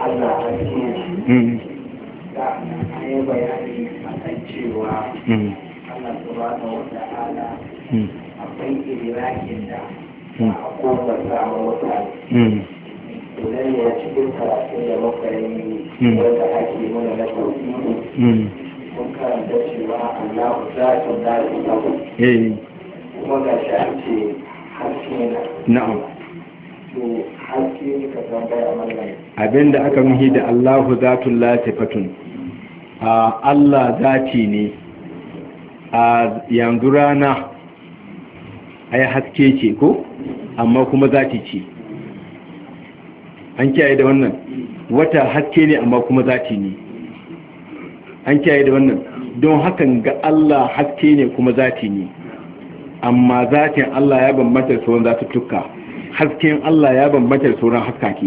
Allah haske mm da an yi bayani a kan cewa mm Allah subhanahu wa ta'ala mm akwai irakin da Mm. a kofar samun mutane mm idan ya cikin karatu da muka yi Mm. wanda ake mana na tauhidi mm mun karanta cewa Allah zatun da lahu eh kuma ga shi an ce haske na na'am to haske ne ka tambaya mallam abinda aka nuhi da Allahu zatul latifatun a Allah zati ne a yanzu rana ai haske ce ko amma kuma zati ce an kiyaye da wannan wata haske ne amma kuma zati ne an kiyaye da wannan don hakan ga Allah haske ne kuma zati ne amma zatin Allah ya bambanta da sauran zatuttuka hasken Allah ya bambanta da sauran haskake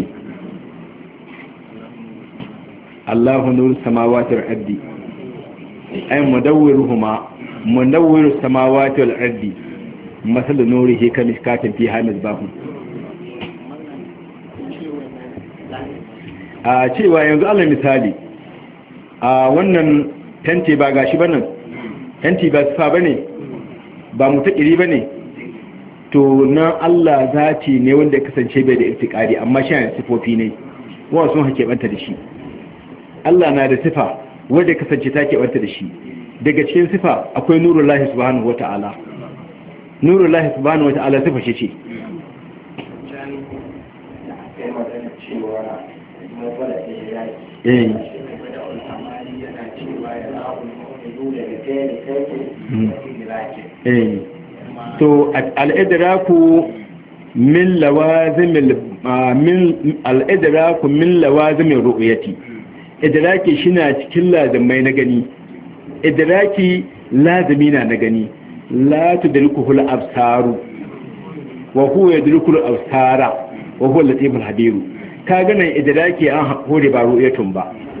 Allahu nur samawati wal ardi ay mudawwiruhuma mudawwiru samawati wal ardi masal nurihi kamishkatin fiha misbahun a cewa yanzu Allah misali a wannan tanti ba gashi banan tanti ba sifa bane ba mutakiri bane to nan Allah zati ne wanda ya kasance bai da irtikari amma shi ne sifofi ne wa sun hake banta da shi Allah na da sifa wanda ya kasance ta ke banta da shi daga cikin sifa akwai nurullahi subhanahu wata'ala nurullahi subhanahu wata'ala sifa shi ce sai magana cewa matsala da ya eh amali yana cewa ya ra'u mu'minu da gare kai Mm. da iraki eh to al-idraku min lawazimil ah, min al-idraku min lawazimir ru'yati idraki shina cikin lazimai na gani idraki lazimi na na gani la tudrikuhu al-absaru wa huwa yadriku al-absara wa huwa al-latiful habiru ka ganin idraki an hore ba ru'yatun ba